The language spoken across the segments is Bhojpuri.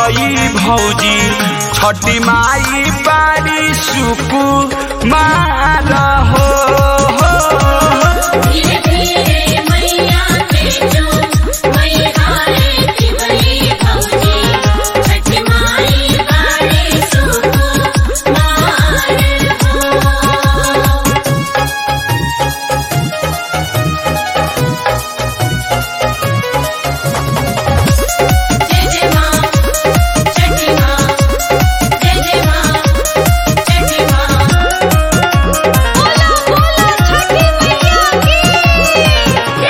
दिवई भौजी छठी माई बारी सुकु मार हो हो। धीरे धीरे मैया के जो मैया रे दिवई भौजी छठ माई बारे सुको मार हो जय जय मां छठी मां जय जय मां छठी मां बोलो बोलो छठी मैया की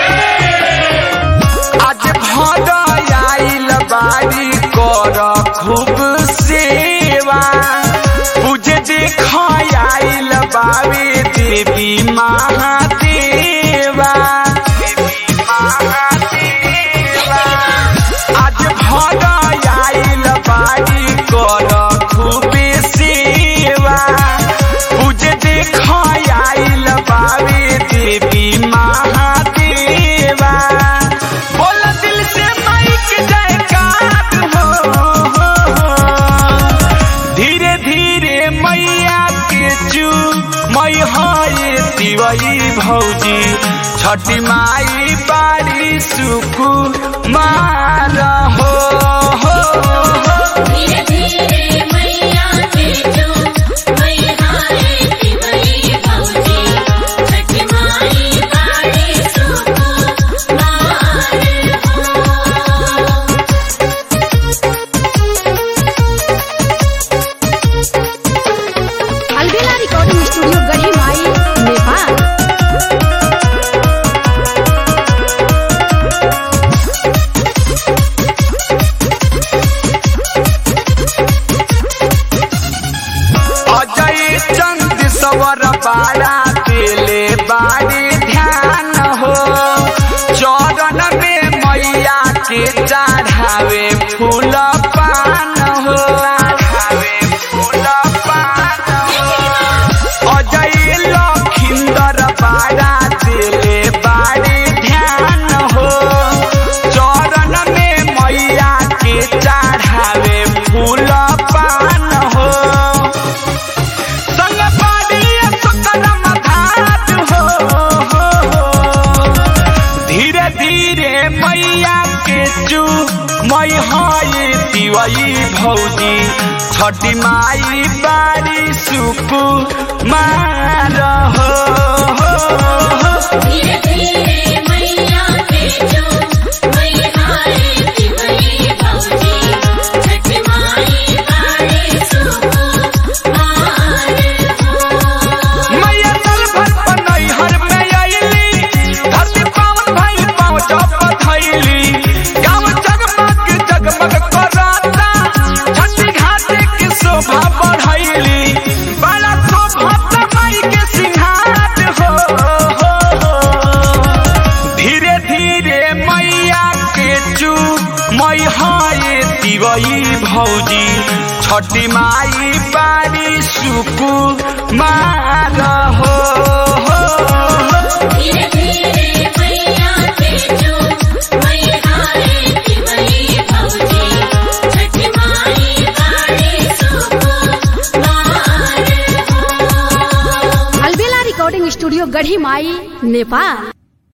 आज भर आइल बारी कर खूब सेवा पूजे देख आइल बाबे देवी महादेवा देवी महादेवा आज भर आइल बारी कर खूब सेवा पूजे देख आइल बाबे देवी महादेवा बोल दिल से माइक जयकार हो, हो, हो। धीरे धीरे मैया के चू मई है दिवई भौजी छठी माई बारी सुकु मार हो, हो, हो। धीरे धीरे मैया के जो मैया रे दिवई भौजी छठ माई बारे सुको मार हो अलबेला रिकॉर्डिंग स्टूडियो गढ़ी माई नेपाल अजय चंद सवर बाड़ा केले बाड़ी ध्यान हो चरण में मैया के चढ़ावे फूल पान हो चढ़ावे फूल पान हो अजय लखिंदर बाड़ा केले बाड़ी ध्यान हो चरण में मैया के चढ़ावे फूल पान हो संग पाड़ी सुकरम घाट हो, हो, हो। धीरे धीरे मैया के चू मई है दिवई भौजी छठी माई बारी सुकु मार हो, हो, हो। धीरे धीरे मैया के जो मैया रे दिवई भौजी छठ माई बारे सुको मार हो मैया तल भर पनई हर में आईली धरती पावन भाई पाँव जप धैली गाँव जगमग जगमग कराता छठी घाट की शोभा बढ़ैली बड़ा शोभा माई के सिंहार हो, हो, हो। धीरे धीरे मैया के चू मई है दिवई भौजी छठी माई बारी सुकु मार हो, हो, हो। धीरे धीरे मैया के जो मैया रे दिवई भौजी छठ माई बारे सुको मार हो अलबेला रिकॉर्डिंग स्टूडियो गढ़ी माई नेपाल